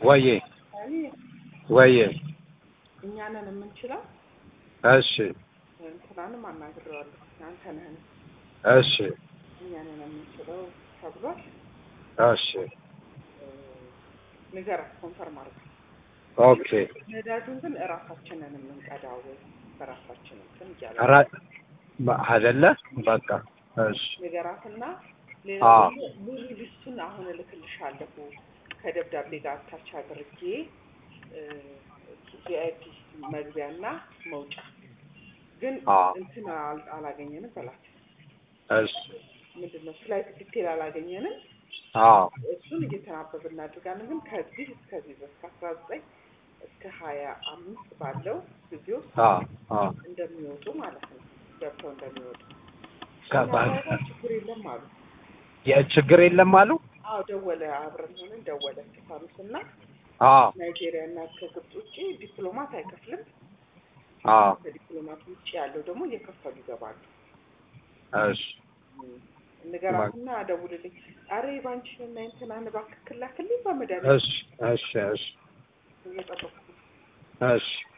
ወዬ እኔ ወዬ እኛ ነን የምንችለው። እሺ እንትናንም አናግሬዋለሁ። አንተ ነህን እሺ እኛ ነን የምንችለው ተብሏል። እሺ ንገራት፣ ኮንፈርም አድርግ። ኦኬ ነዳጁን ግን እራሳችንን የምንቀዳው በራሳችን እንትን እያለ ኧረ አይደለ በቃ እሺ ንገራትና ሌላ አዎ። ደግሞ ሙሉ ሊስቱን አሁን እልክልሻለሁ ከደብዳቤ ጋር አታች አድርጌ ቪአይፒ መግቢያና መውጫ ግን አዎ። እንትን አል- አላገኘንም በላት። እሺ ምንድን ነው ፍላይት ዲቴል አላገኘንም። አዎ እሱን እየተናበብ እናድርጋለን። ግን ከዚህ እስከዚህ ድረስ ከአስራ ዘጠኝ እስከ ሀያ አምስት ባለው ጊዜ ውስጥ አዎ አዎ እንደሚወጡ ማለት ነው ገብተው እንደሚወጡ ከባድ እና ችግር የለም አሉ። የችግር የለም አሉ አዎ ደወለ፣ አብረን ሆነን ደወለ ስፋኑስ እና አዎ ናይጄሪያ እና ከግብጽ ውጭ ዲፕሎማት አይከፍልም። አዎ ከዲፕሎማት ውጭ ያለው ደግሞ እየከፈሉ ይገባሉ። እሺ ንገራትና ደውልልኝ። አረ ባንቺን እና እንትናን እባክህ ክላክልኝ በመድኃኒዓለም እሺ እሺ እሺ እየጠበኩ ነው። እሺ